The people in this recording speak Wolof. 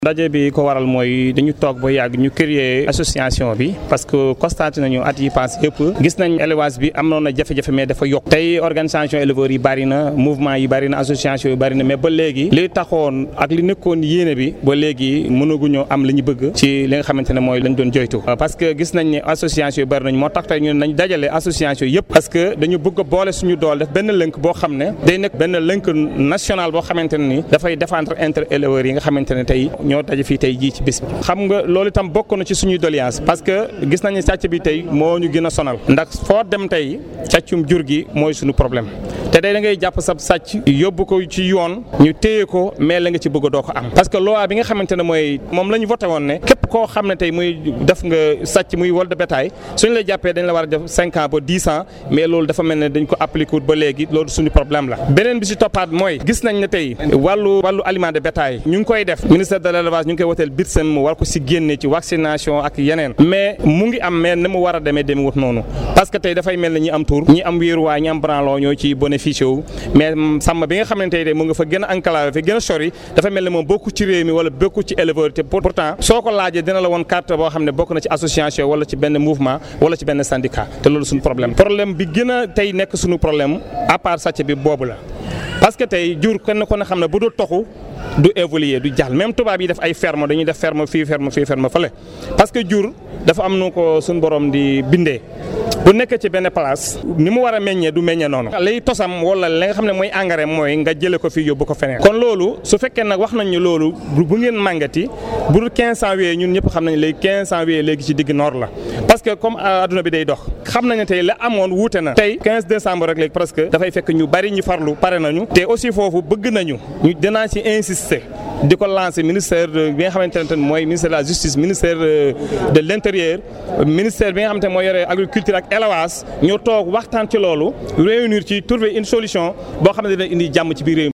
ndaje bi ko waral mooy dañu toog ba yàgg ñu créer association bi parce que constaté nañu at yi passé yëpp gis nañ élevage bi am na jafe-jafe mais dafa yokk tey organisation éleveurs yi bari na mouvement yi bari na association yi bari na mais ba léegi li taxoon ak li nekkoon yéene bi ba léegi mënaguñoo am li ñu bëgg ci li nga xamante ne mooy lañ doon joytu parce que gis nañ ne association yi bari nañ moo tax tey ñu nañ dajale association yëpp parce que dañu bëgg a boole suñu dool def benn lënk boo xam ne day nekk benn lënk national boo xamante ne ni dafay défendre intérêt éleveurs yi nga xamante ne tey ñoo daje fii tey jii ci bis bi xam nga loolu itam bokk na ci suñuy doléance parce que gis nañu sàcc bi tey moo ñu gën a sonal ndax foo dem tey càccum jur gi mooy suñu problème te day da ngay jàpp sa sàcc yóbbu ko ci yoon ñu téye ko mais la nga ci bëgg doo ko am parce que loi bi nga xamante ne mooy moom la ñu voté woon ne képp koo xam ne tey muy def nga sàcc muy vol de bétail suñu la jàppee dañ la war a def cinq ans ba dix ans mais loolu dafa mel ne dañ ko appliqué wut ba léegi loolu suñu problème la beneen bi si toppaat mooy gis nañ ne tey wàllu wàllu aliment de bétail ñu ngi koy def ministère de l'élevage ñu ngi koy woteel BITSEM mu war ko si génne ci vaccination ak yeneen mais mu ngi am mais ni mu war a demee demee wut noonu parce que tey dafay mel ne ñi am tur ñi am wéeruwaay ñi am branlon ñoo ci bénéficié wu mais sàmm bi nga xam ne tey de mu nga fa gën a enclavé fa gën a sori dafa mel ne moom bokku ci réew mi wala bokku ci éleveur te pourtant soo ko laajee dina la woon carte boo xam ne bokk na ci association wala ci benn mouvement wala ci benn syndicat te loolu suñu problème problème bi gën a tey nekk suñu problème à part sàcc bi boobu la parce que tey jur kenn ko ne xam ne bu dul toxu du évoluer du jàll même tubaab yi def ay ferme dañuy def ferme fii ferme fii ferme fële parce que jur dafa am nu ko suñu borom di bindee bu nekkee ci benn place ni mu war a meññee du meññee noonu lay tosam wala li nga xam ne mooy engrais mooy nga jële ko fii yóbbu ko feneen kon loolu su fekkee nag wax nañ ñu loolu bu ngeen màngati bu dul 15 janvier ñun ñëpp xam nañ léegi 15 janvier léegi ci digg noor la parce que comme adduna bi day dox xam nañ ne tey la amoon wuute na tey 15 décembre rek léegi presque dafay fekk ñu bari ñu farlu pare nañu te aussi foofu bëgg nañu ñu dinaa ci insister di ko lancer ministère bi nga xamante ne mooy ministère de la justice ministère de l'intérieur ministère bi nga xamante ne mooy yore agriculture ak élevage ñoo toog waxtaan ci loolu réunir ci trouver une solution boo xam ne dina indi jàmm ci biir réew